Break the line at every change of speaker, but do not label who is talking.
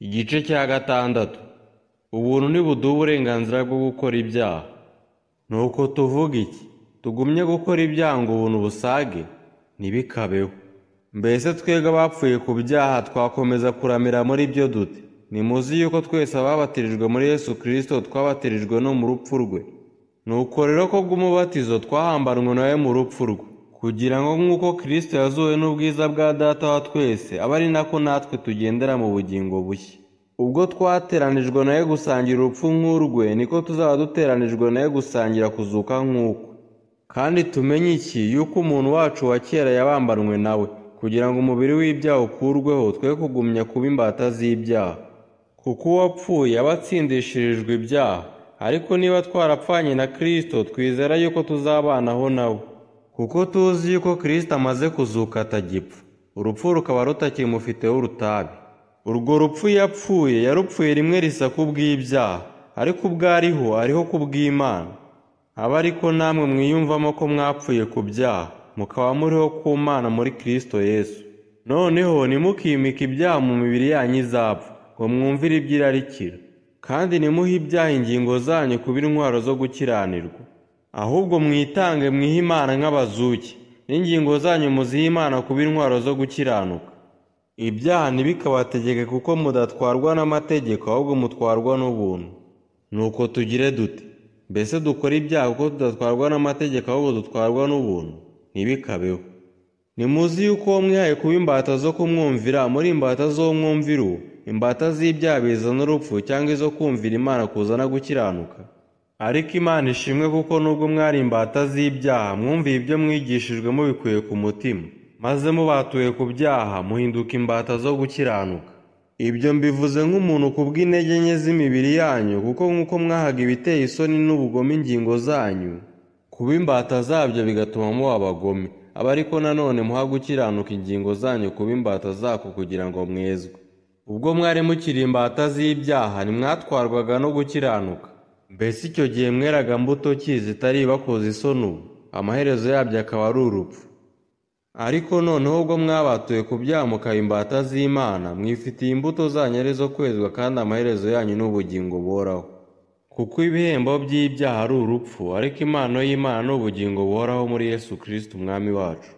Igice cya gatandatu Ubuntu ntibuduha uburenganzira bwo gukora ibyaha. Nuko tuvuga iki? Tugumye gukora ibyaha ngo ubuntu busage? Ntibikabeho. Mbese twebwe abapfuye ku byaha twakomeza kuramira muri byo dute? Nimuzi yuko twese ababatirijwe muri Yesu Kristo twabatirijwe no mu rupfu rwe. Nuko rero ko bw'umubatizo twahambanwe nawe mu rupfu rwe, kugira ngo nk'uko Kristo yazuwe n'ubwiza bwa Data wa twese, abe ari nako natwe tugendera mu bugingo bushya. Ubwo twateranijwe nawe gusangira urupfu nk'urwe, niko tuzaba duteranijwe nawe gusangira kuzuka nk'uko. Kandi tumenye iki, yuko umuntu wacu wa kera yabambanwe nawe, kugira ngo umubiri w'ibyaha ukurweho, twe kugumya kuba imbata z'ibyaha. Kuko uwapfuye aba atsindishirijwe ibyaha, ariko niba twarapfanye na Kristo, twizera yuko tuzabanaho nawe. Kuko tuzi yuko Kristo amaze kuzuka atagipfa, urupfu rukaba rutakimufiteho urutabi. Urwo rupfu yapfuye yarupfuye rimwe risa kubw'ibyaha, ariko ubwo ariho ariho kubw'Imana. Abe ariko namwe mwiyumvamo ko mwapfuye ku byaha, mukaba muriho ku Mana muri Kristo Yesu. Noneho ntimukimike ibyaha mu mibiri yanyu izapfa, ngo mwumvire iby'irarikira. Kandi ntimuhe ibyaha ingingo zanyu kuba intwaro zo gukiranirwa. Ahubwo mwitange mwihe Imana nk'abazuki, n'ingingo zanyu muzihe Imana kuba intwaro zo gukiranuka. Ibyaha ntibikabategeke kuko mudatwarwa n'amategeko, ahubwo mutwarwa n'ubuntu. Nuko tugire dute? Mbese dukora ibyaha kuko tudatwarwa n'amategeko, ahubwo dutwarwa n'ubuntu? Ntibikabeho. Nimuzi yuko uwo mwihaye kuba imbata zo kumwumvira, muri imbata z'uwo mwumvira uwo, imbata z'ibyaha bizana urupfu cyangwa izo kumvira Imana kuzana gukiranuka. Ariko Imana ishimwe kuko nubwo mwari imbata z'ibyaha, mwumviye ibyo mwigishijwe mubikuye ku mutima, maze mubatuye ku byaha, muhinduka imbata zo gukiranuka. Ibyo mbivuze nk'umuntu ku bw'intege nke z'imibiri yanyu, kuko nk'uko mwahaga ibiteye isoni n'ubugome ingingo zanyu, kuba imbata zabyo bigatuma muba abagome. Aba ariko nanone muha gukiranuka ingingo zanyu kuba imbata zako kugira ngo mwezwe. Ubwo mwari mukiri imbata z'ibyaha, ntimwatwarwaga no gukiranuka. Mbese icyo gihe mweraga mbuto ki zitari ibakoze isoni ubu? Amaherezo yabyo akaba ari urupfu. Ariko noneho ubwo mwabatuye ku byaha mukaba imbata z'Imana, mwifitiye imbuto zanyu arizo kwezwa kandi amaherezo yanyu ni ubugingo buhoraho. Kuko ibihembo by'ibyaha ari urupfu, ariko impano y'Imana ni ubugingo buhoraho muri Yesu Kristo Umwami wacu.